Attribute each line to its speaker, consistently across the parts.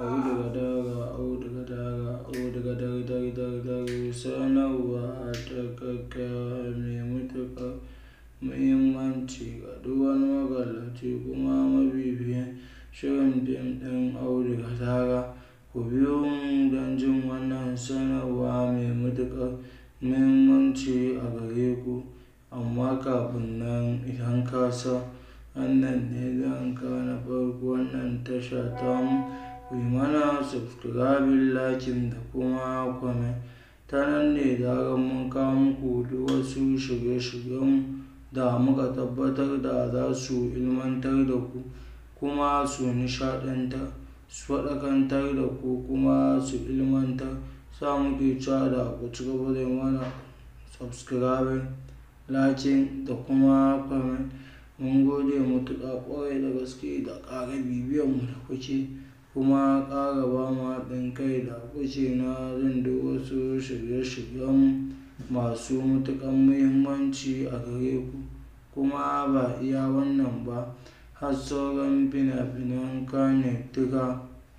Speaker 1: auduga daga auduga daga auduga dar dar dar dar sanarwa ta gaggawa mai matuƙar muhimmanci ga duk wani maƙalaci kuma mabibiyin shirin fim ɗin auduga daga. Ku biyo mu don jin wannan sanarwa mai matuƙar muhimmanci a gare ku. Amma kafin nan idan ka san wannan ne zuwanka na farko wannan tasha tamu, ku yi mana subscribing, liking da kuma comment. Ta nan ne da zarar mun kawo muku duk wasu shirye-shiryenmu da muka tabbatar da za su ilmantar da ku kuma su nishaɗantar, su faɗakantar da ku kuma su ilmantar. Sa muke cewa da ku cigaba da yi mana subscribing, liking da kuma comment. Mun gode matuƙa ƙwarai da gaske da ƙara bibiyan mu da kuke kuma ƙara ba mu haɗin kai da kuke na jin duk wasu shirye-shiryenmu masu matuƙar muhimmanci a gare ku. Kuma ba iya wannan ba, har sauran fina-finan Kannywood duka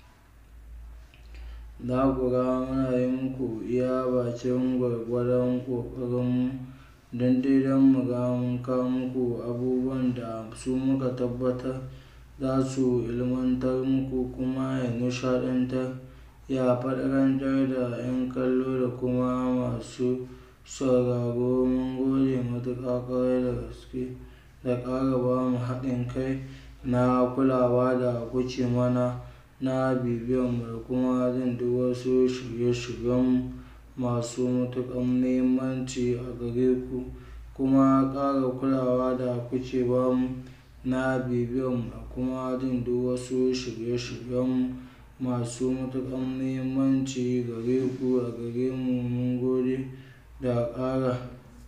Speaker 1: za ku ga muna yi muku iya bakin gwargwadon ƙoƙarinmu don dai don mu ga mun kawo muku abubuwan da su muka tabbatar za su ilmantar muku kuma ya nishaɗantar, ya faɗakantar da 'yan kallo da kuma masu sauraro. Mun gode matuƙa ƙwarai da gaske da ƙara ba mu haɗin kai na kulawa da kuke mana na bibiyan mu da kuma jin duk wasu shirye-shiryenmu masu matuƙar muhimmanci a gare ku. Kuma ƙara kulawa da kuke ba mu na bibiyan mu da kuma jin duk wasu shirye-shiryenmu masu matuƙar muhimmanci gare ku a gare mu. Mun gode da ƙara,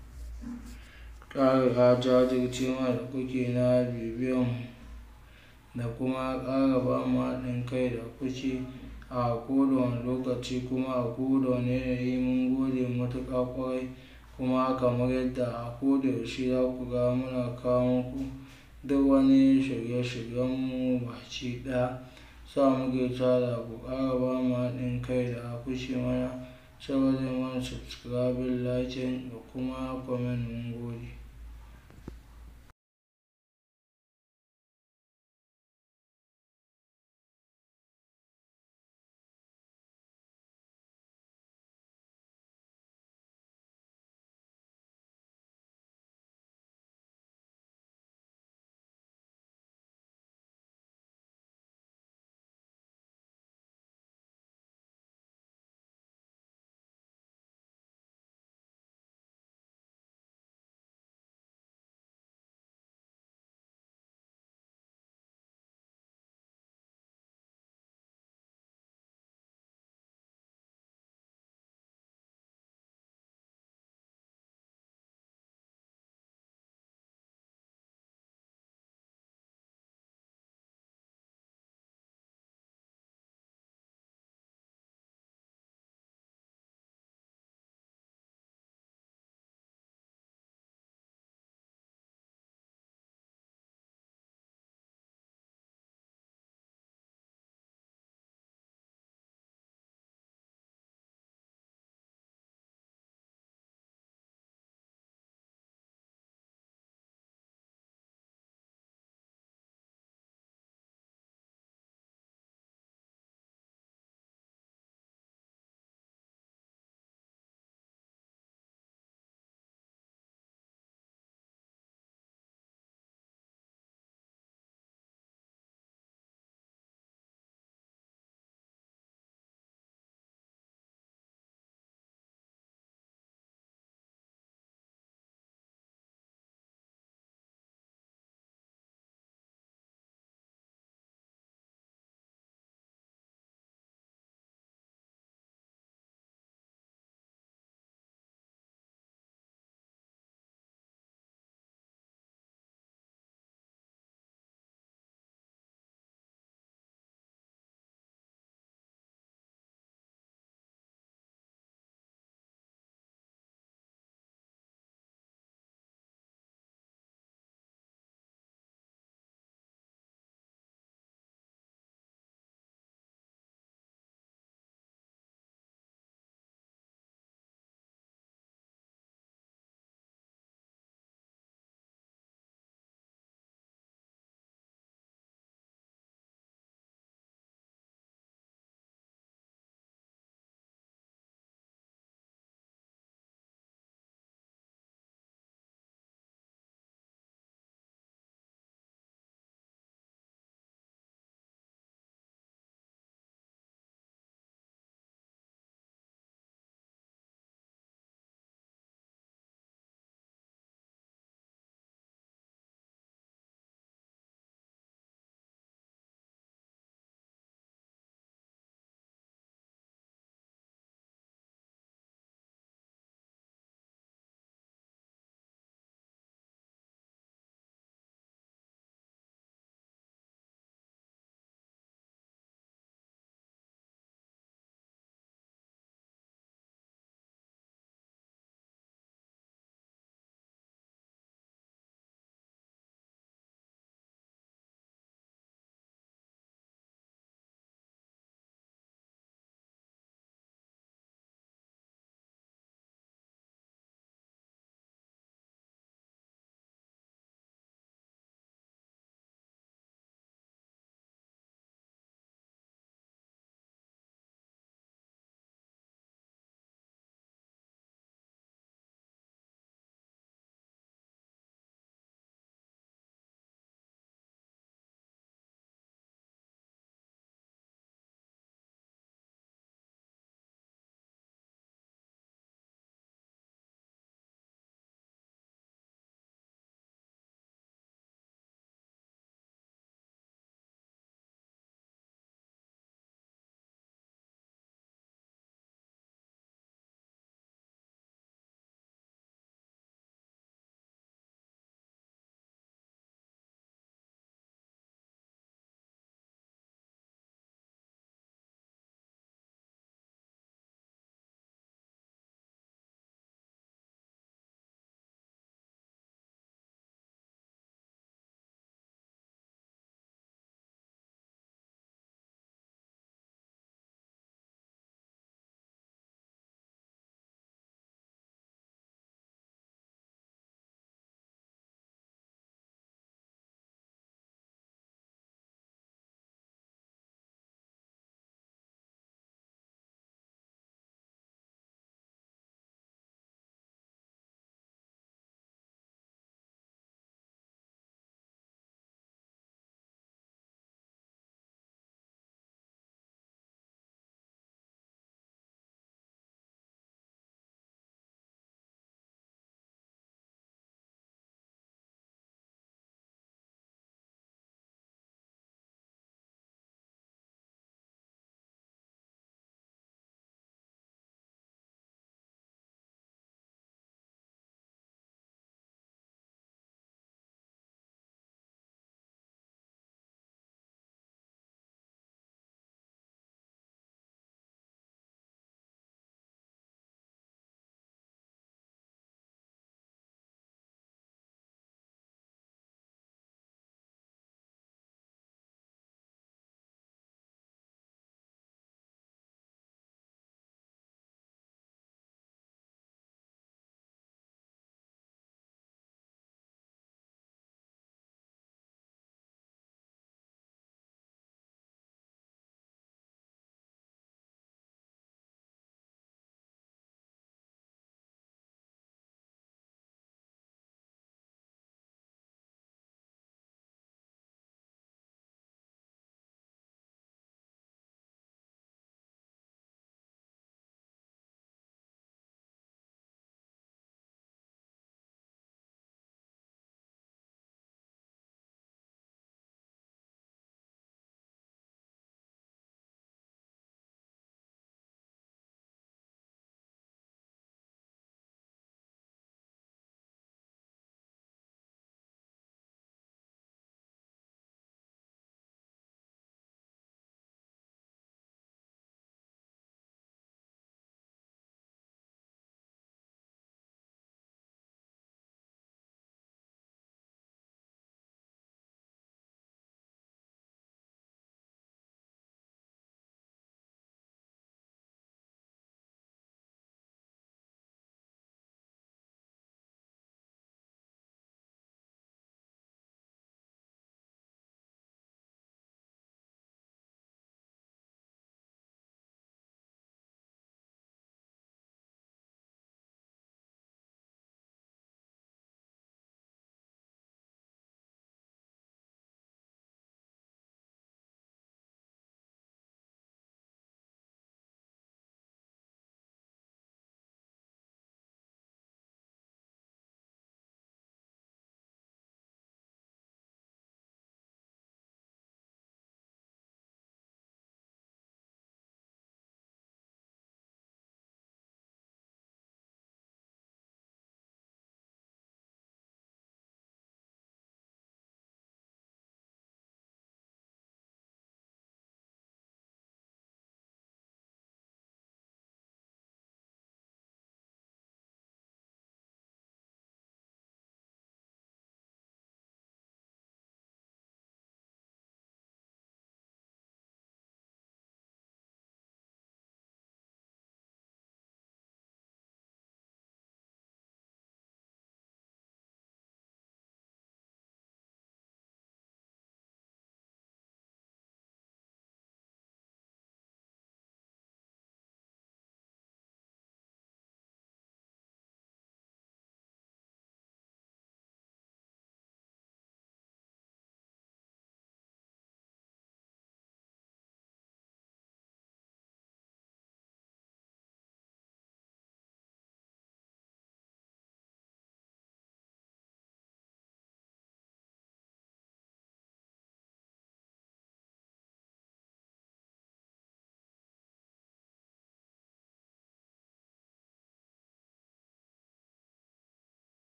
Speaker 1: ƙara jajircewa da kuke na bibiyan mu da kuma ƙara ba mu haɗin kai da kuke a koda wane lokaci kuma a koda wane yanayi. Mun gode matuƙa ƙwarai kuma kamar yadda a koda yaushe za ku ga muna kawo muku duk wani shirye-shiryenmu baki ɗaya. Sa muke cewa da ku ƙara ba mu haɗin kai da kuke mana, cigaba da yi mana subscribing, liking da kuma comment. Mun gode.